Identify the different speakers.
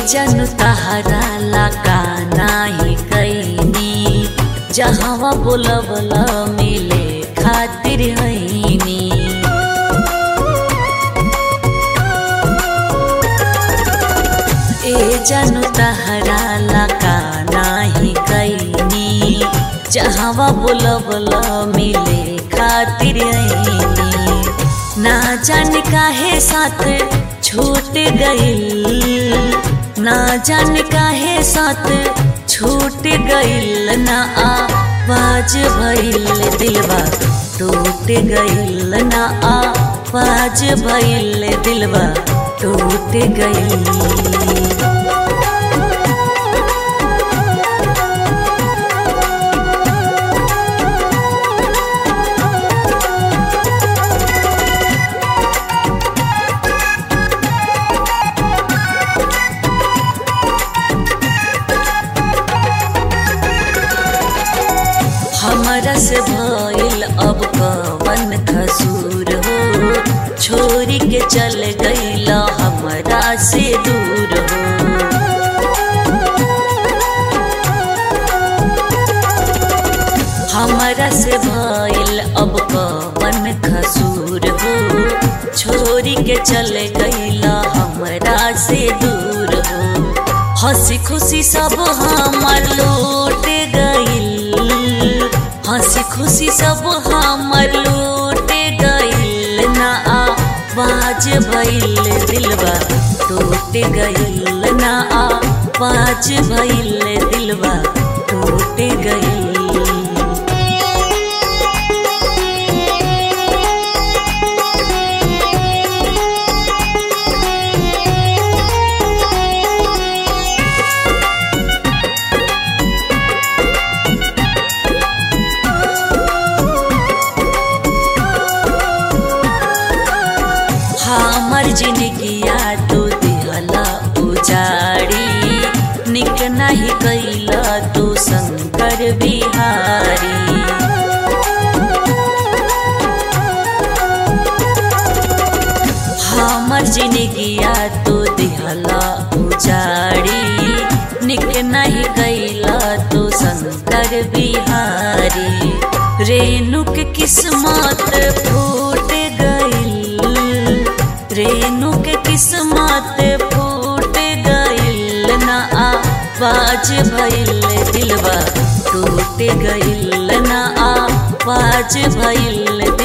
Speaker 1: जन तहरा लगा नाही कैनी जहवा बोलबल मिले खातिर हैनी ए जन तहरा लगा नाही कैनी जहवा बोलबल मिले खातिर हैनी ना जान काहे साथ छूट गइल ना जान काहे साथ छूट गइल ना आवाज भइल दिलवा टूट गइल ना आवाज भइल दिलवा टूट गइल हमरा से भइल अब कवन खसूर हो छोरी के चल गइल हमरा से दूर हो हमरा से भइल अब कवन खसूर हो छोरी के चल गइल हमरा से दूर हो हंसी खुशी सब हमर लूट गइल हंसी खुशी सब हमर लूट गइल ना आवाज भइल दिलवा टूट गइल ना आवाज भइल दिलवा टूट गइल हमर जिंदगिया तू दिहला उजाड़ी निक नहीं कैला तू शंकर बिहारी हमर जिंदगिया तू दिहला उजाड़ी निक नहीं कैला तू शंकर बिहारी रेणुक किस्मत फूट गइल रेणु के किस्मत फूट गइल ना आवाज भइल दिलवा टूट गइल ना आवाज भइल